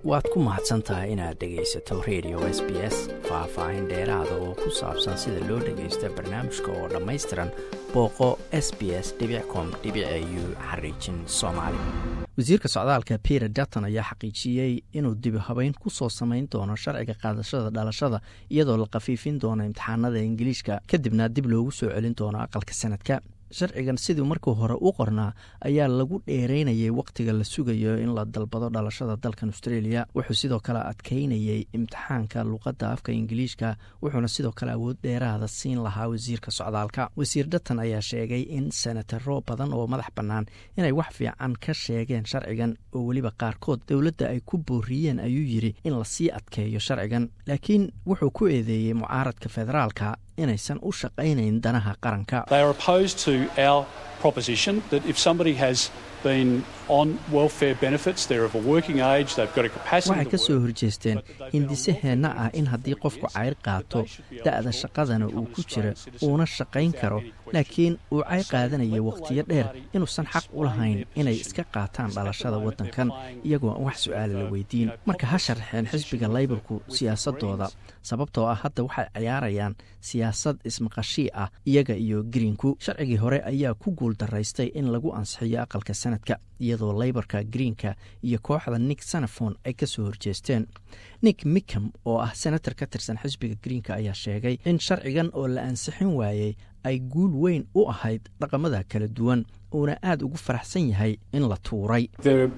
waad ku mahadsan tahay inaad dhegaysato radio s b s faah-faahin dheeraada oo ku saabsan sida loo dhagaysta barnaamijka oo dhammaystiran booqo s b s com u xariijin soomaali wasiirka socdaalka peter dutton ayaa xaqiijiyey inuu dibi habeyn ku soo samayn doono sharciga qaadashada dhalashada iyadoo la khafiifin doono imtixaanada ingiliishka kadibna dib loogu soo celin doono aqalka sanadka sharcigan sidii markii hore u qornaa ayaa lagu dheereynayay wakhtiga la sugayo in la dalbado dhalashada dalkan australia wuxuu sidoo kale adkeynayay imtixaanka luqadda afka ingiliishka wuxuuna sidoo kale awood dheeraada siin lahaa wasiirka socdaalka wasiir datan ayaa sheegay in senataro badan oo madax bannaan inay wax fiican ka sheegeen sharcigan oo weliba qaarkood dowladda ay ku booriyeen ayuu yidhi in lasii adkeeyo sharcigan laakiin wuxuu ku eedeeyey mucaaradka federaalka inaysan u shaqaynayn danaha qaranka waxay ka soo horjeesteen hindisaheenna ah in haddii qofku cayr qaato da'da shaqadana uu ku jira uuna shaqayn karo laakiin uu cayr qaadanaya wakhtiyo dheer inuusan xaq u lahayn inay iska qaataan dhalashada waddankan iyagoo aan wax su'aala la weydiin marka ha sharxeen xisbiga laybarku siyaasadooda sababtoo ah hadda waxay ciyaarayaan siyaasad ismaqashii ah iyaga iyo greenku sharcigii hore ayaa ku guul daraystay in lagu ansixiyo aqalka sanadka iyadoo laybarka greenka iyo kooxda nick sanafon ay ka soo horjeesteen nick micam oo ah senator ka tirsan xisbiga greenka ayaa sheegay in sharcigan oo la ansixin waayey ay guul weyn u ahayd dhaqamada kala duwan uuna aad ugu faraxsan yahay in la tuuray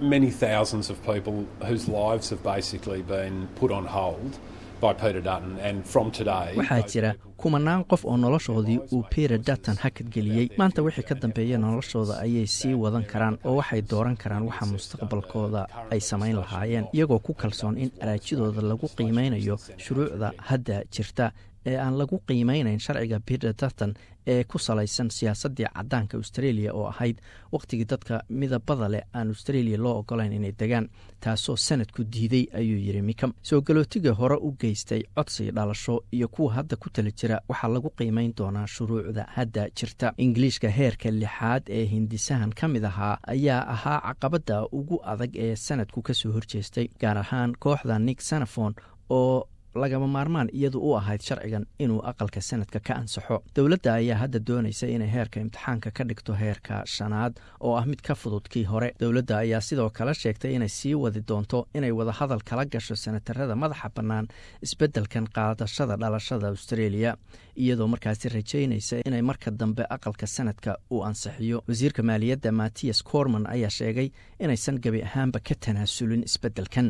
waxaa jira kumanaan qof oo noloshoodii uu peter dutton hakadgeliyey maanta wixii ka dambeeya noloshooda ayay sii wadan karaan oo waxay dooran karaan waxa mustaqbalkooda ay samayn lahaayeen iyagoo ku kalsoon in araajidooda lagu qiimeynayo shuruucda hadda jirta ee aan lagu qiimeynayn sharciga peter dutton ee ku salaysan siyaasaddii caddaanka australia oo ahayd wakhtigii dadka midabada leh aan australia loo ogolayn inay degaan taasoo sanadku diiday ayuu yidhi mikam soo galootiga hore u geystay codsiga dhalasho iyo kuwa hadda ku tala jira waxaa lagu qiimeyn doonaa shuruucda hadda jirta ingiliishka heerka lixaad ee hindisahan ka mid ahaa ayaa ahaa caqabadda ugu adag ee sanadku ka soo horjeestay gaar ahaan kooxda nick sanafon oo lagama maarmaan iyadu u ahayd sharcigan inuu aqalka sanadka ka ansaxo dowladda ayaa hadda doonaysa inay heerka imtixaanka ka dhigto heerka shanaad oo ah mid ka fudud kii hore dowladda ayaa sidoo kale sheegtay inay sii wadi doonto inay wadahadal kala gasho senatarada madaxa bannaan isbeddelkan qaadashada dhalashada australia iyadoo markaasi rajaynaysa inay marka dambe aqalka sanadka uu ansixiyo wasiirka maaliyadda mattias corman ayaa sheegay inaysan gebi ahaanba ka tanaasulin isbeddelkan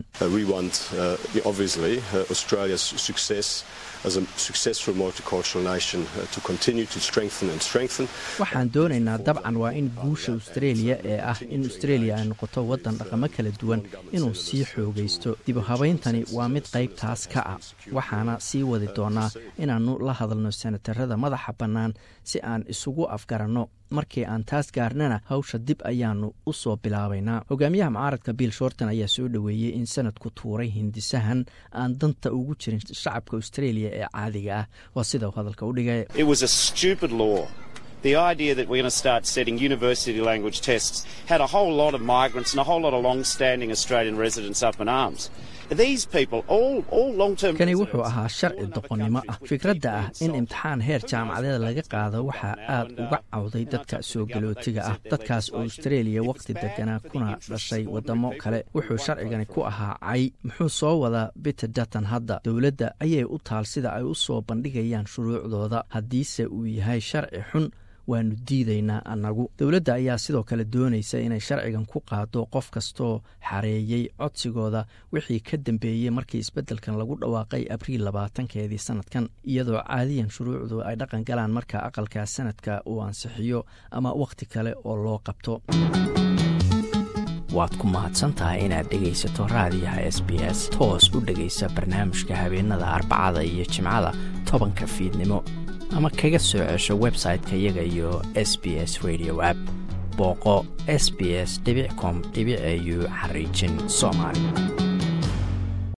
waxaan doonaynaa dabcan waa in guusha australia ee ah in australia ay noqoto waddan dhaqamo kala duwan inuu sii xoogaysto dibu habayntani waa mid qaybtaas ka ah waxaana sii wadi doonaa inaannu la hadalno senatarada madaxa bannaan si aan isugu afgaranno markii aan taas gaarnana hawsha dib ayaanu u soo bilaabaynaa hogaamiyaha mucaaradka bill shorton ayaa soo dhoweeyey in sanadku tuuray hindisahan aan danta ugu jirin shacabka australia ee caadiga ah waa sida uu hadalka u dhigay The idea that we're going to start setting university language tests had a whole lot of migrants and a whole lot of long standing Australian residents up in arms. kani wuxuu ahaa sharci doqonnimo ah fikradda ah in imtixaan heer jaamacadeed laga qaado waxaa aad uga cawday dadka soo galootiga ah dadkaas oo australia wakhti deganaa kuna dhashay waddamo kale wuxuu sharcigani ku ahaa cay muxuu soo wadaa biter dutton hadda dowladda ayay u taal sida ay u soo bandhigayaan shuruucdooda haddiise uu yahay sharci xun waanu diidaynaa annagu dowladda ayaa sidoo kale doonaysa inay sharcigan ku qaado qof kastoo xareeyey codsigooda wixii ka dambeeyey markii isbeddelkan lagu dhawaaqay abriil labaatankeedii sanadkan iyadoo caadiyan shuruucdu ay dhaqan galaan marka aqalka sanadka uu ansixiyo ama wakhti kale oo loo qabto waad ku mahadsantahay inaad dhegaysato raadiyaha s b s toos u dhegaysa barnaamijka habeenada arbacada iyo jimcada tobanka fiidnimo ama kaga soo cesho website-ka iyaga iyo s b s radio app booqo s b s com au xariijin soomaali